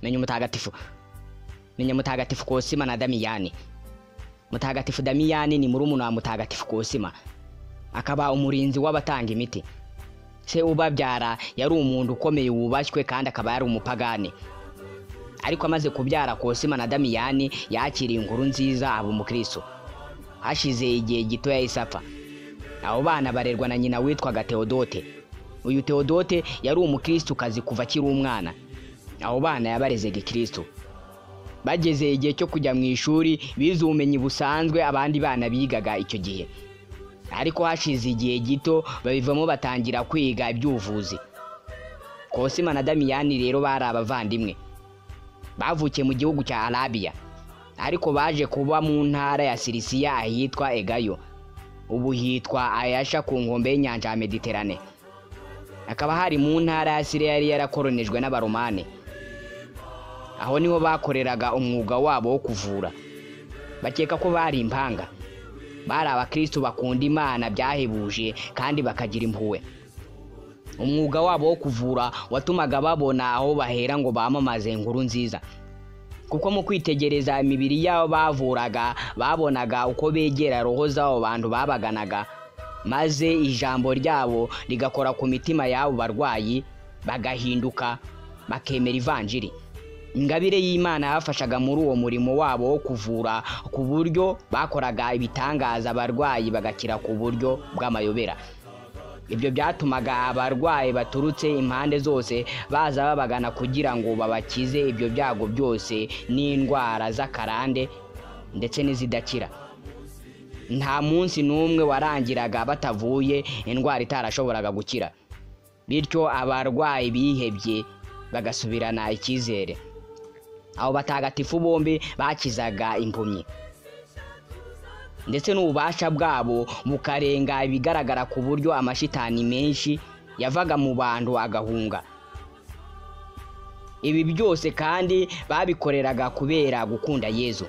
menye umutagatifu menye mutagatifu kosima na damiyani mutagatifu damiyani ni murumuna wa mutagatifu kosima akaba umurinzi w'abatanga imiti se ubabyara yari umuntu ukomeye wubashywe kandi akaba yari umupagani ariko amaze kubyara kosima na damiyani yakiriye inkuru nziza aba umukristo hashize igihe gito yahise apfa abo bana barerwa na nyina witwaga teodote uyu teodote yari umukirisukazi kuva akiri umwana abo bana yabarezega ikirisitu bageze igihe cyo kujya mu ishuri bize ubumenyi busanzwe abandi bana bigaga icyo gihe ariko hashize igihe gito babivamo batangira kwiga iby'ubuvuzi kosima na damiyani rero bari abavandimwe bavukiye mu gihugu cya arabiya ariko baje kuba mu ntara ya sirisiya ahitwa egayo ubu hitwa ayasha ku nkombe y'inyanja ya mediterane hakaba hari mu ntara ya siriya yari yarakoronijwe n'abaromani aho niho bakoreraga umwuga wabo wo kuvura bakeka ko bari impanga bari abakirisitu bakunda imana byahebuje kandi bakagira impuhwe umwuga wabo wo kuvura watumaga babona aho bahera ngo bamamaze inkuru nziza kuko mu kwitegereza imibiri y'abo bavuraga babonaga uko begera roho z'abo bantu babaganaga maze ijambo ryabo rigakora ku mitima y'abo barwayi bagahinduka bakemera ivanjiri ingabire y'imana yabafashaga muri uwo murimo wabo wo kuvura ku buryo bakoraga ibitangaza abarwayi bagakira ku buryo bw'amayobera ibyo byatumaga abarwayi baturutse impande zose baza babagana kugira ngo babakize ibyo byago byose n'indwara z'akarande ndetse n'izidakira nta munsi n'umwe warangiraga batavuye indwara itarashoboraga gukira bityo abarwayi bihebye bagasubirana icyizere abo batagatifu bombi bakizaga impumyi ndetse n'ububasha bwabo bukarenga ibigaragara ku buryo amashitani menshi yavaga mu bantu agahunga ibi byose kandi babikoreraga kubera gukunda yezu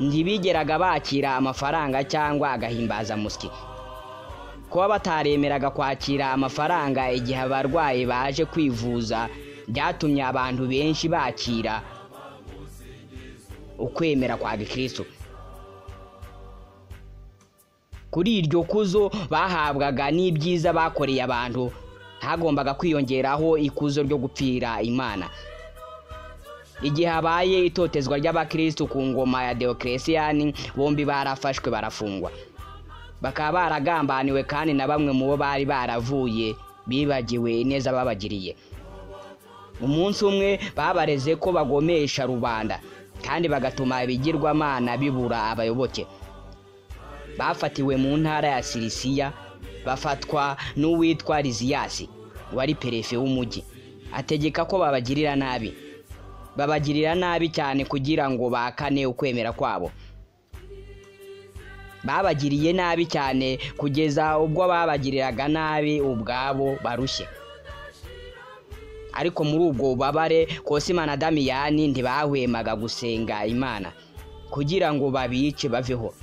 ntibigeraga bakira amafaranga cyangwa agahimbaza musyi kuba bataremeraga kwakira amafaranga igihe abarwayi baje kwivuza byatumye abantu benshi bakira ukwemera kwa gikristo kuri iryo kuzo bahabwaga n'ibyiza bakoreye abantu hagombaga kwiyongeraho ikuzo ryo gupfira imana igihe habaye itotezwa ry'abakirisitu ku ngoma ya deokeresiyani bombi barafashwe barafungwa bakaba baragambaniwe kandi na bamwe mu bo bari baravuye bibagiwe ineza babagiriye umunsi umwe babareze ko bagomesha rubanda kandi bagatuma ibigirwamana bibura abayoboke bafatiwe mu ntara ya sirisiya bafatwa n'uwitwa riziyasi wari perefe w'umujyi ategeka ko babagirira nabi babagirira nabi cyane kugira ngo bakane ukwemera kwabo babagiriye nabi cyane kugeza ubwo babagiriraga nabi ubwabo barushye ariko muri ubwo bubabare kosima na damiyani ntibahwemaga gusenga imana kugira ngo babice baveho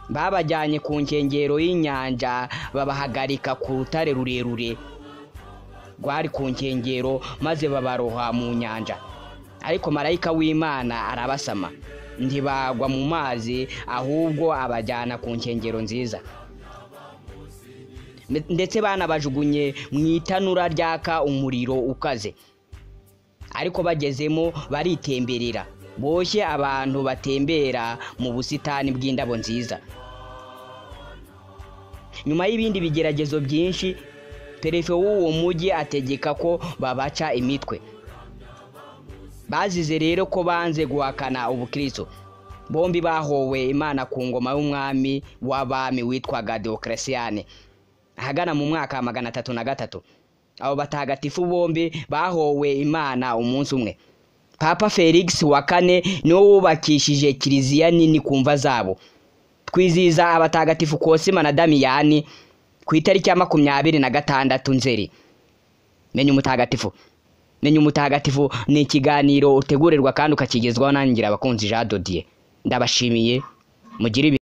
babajyanye ku nkengero y'inyanja babahagarika ku rutare rurerure rwari ku nkengero maze babaroha mu nyanja ariko marayika w'imana arabasama ntibagwa mu mazi ahubwo abajyana ku nkengero nziza ndetse banabajugunye mu itanura ryaka umuriro ukaze ariko bagezemo baritemberera boshye abantu batembera mu busitani bw'indabo nziza nyuma y'ibindi bigeragezo byinshi perefe w'uwo mujyi ategeka ko babaca imitwe bazize rero ko banze guhakana ubukristo bombi bahowe imana ku ngoma y'umwami w'abami witwaga deokarasiyane ahagana mu mwaka wa magana atatu na gatatu abo batagatifu bombi bahowe imana umunsi umwe papa felix wa kane niwe wubakishije kiliziya nini ku mva zabo twizihiza abatagatifu kosima na damiyani ku itariki ya makumyabiri na gatandatu nzeri menya umutagatifu menya umutagatifu ni ikiganiro utegurirwa kandi ukakigezwaho nangira abakunzi jean dodiye ndabashimiye mugire